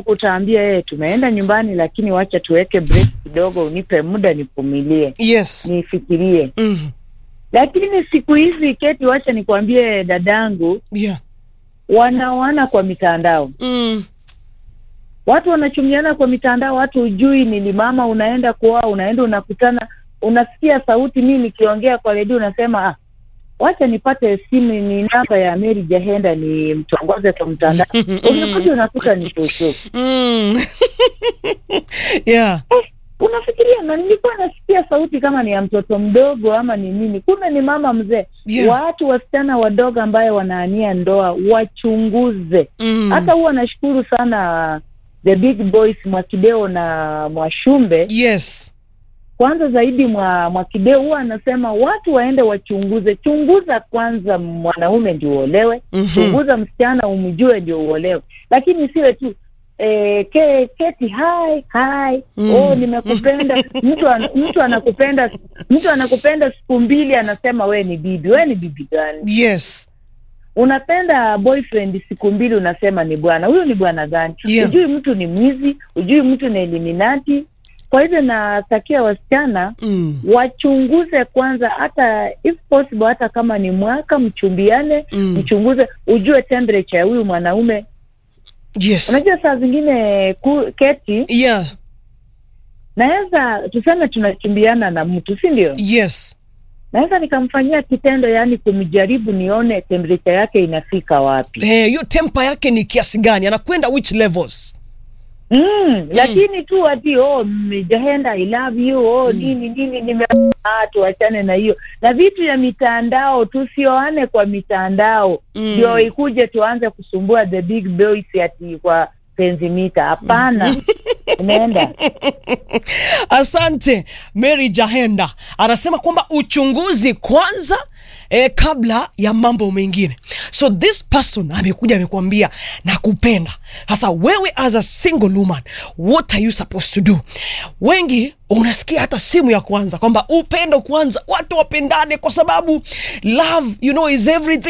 utaambia yeye tumeenda nyumbani, lakini wacha tuweke break kidogo, unipe muda nivumilie, yes nifikirie. mm. Lakini siku hizi Keti, wacha nikwambie dadangu, yeah wanaoana kwa mitandao mm. watu wanachumiana kwa mitandao, watu hujui nilimama, unaenda kuoa, unaenda unakutana, unasikia sauti, mimi nikiongea kwa redio unasema ah, wacha nipate simu, ni namba ya Mary Jahenda ni mtongoze kwa mtandao, unakuja unakuta ni shushu. Mm. yeah Unafikiria, na nilikuwa nasikia sauti kama ni ya mtoto mdogo ama ni nini, kumbe ni mama mzee. Yeah. Watu wasichana wadogo ambaye wanaania ndoa wachunguze. mm. Hata huwa nashukuru sana the big boys Mwakideo na Mwashumbe yes kwanza zaidi mwa Mwakideo huwa anasema watu waende wachunguze. Chunguza kwanza mwanaume ndio uolewe, Mhm. chunguza msichana umjue ndio uolewe, lakini siwe tu eh, ke, keti hai hai Mm. oh, nimekupenda. mtu an, mtu anakupenda mtu anakupenda siku mbili, anasema we ni bibi. We ni bibi gani? yes Unapenda boyfriend siku mbili, unasema ni bwana. Huyu ni bwana gani? Yeah. Ujui mtu ni mwizi, ujui mtu ni eliminati. Kwa hivyo natakia wasichana mm. wachunguze kwanza, hata if possible, hata kama ni mwaka mchumbiane, Mm. mchunguze, ujue temperature ya huyu mwanaume. yes Unajua saa zingine ku, keti yeah naweza tuseme tunachumbiana na mtu, si ndio? yes Naweza nikamfanyia kitendo, yaani kumjaribu, nione temperature yake inafika wapi. Eh, hiyo tempa yake ni kiasi gani anakwenda which levels Mm, lakini tu ati oh, Jahenda I love you oh, nini nini nime ah, tuachane na hiyo na vitu ya mitandao, tusioane kwa mitandao Mm. ndio ikuje tuanze kusumbua the big boys ati kwa penzi mita. Hapana, unaenda asante mary jahenda anasema kwamba uchunguzi kwanza eh, kabla ya mambo mengine so this person amekuja amekwambia nakupenda sasa wewe as a single woman what are you supposed to do wengi unasikia hata simu ya kwanza kwamba upendo kwanza watu wapendane kwa sababu love you know is everything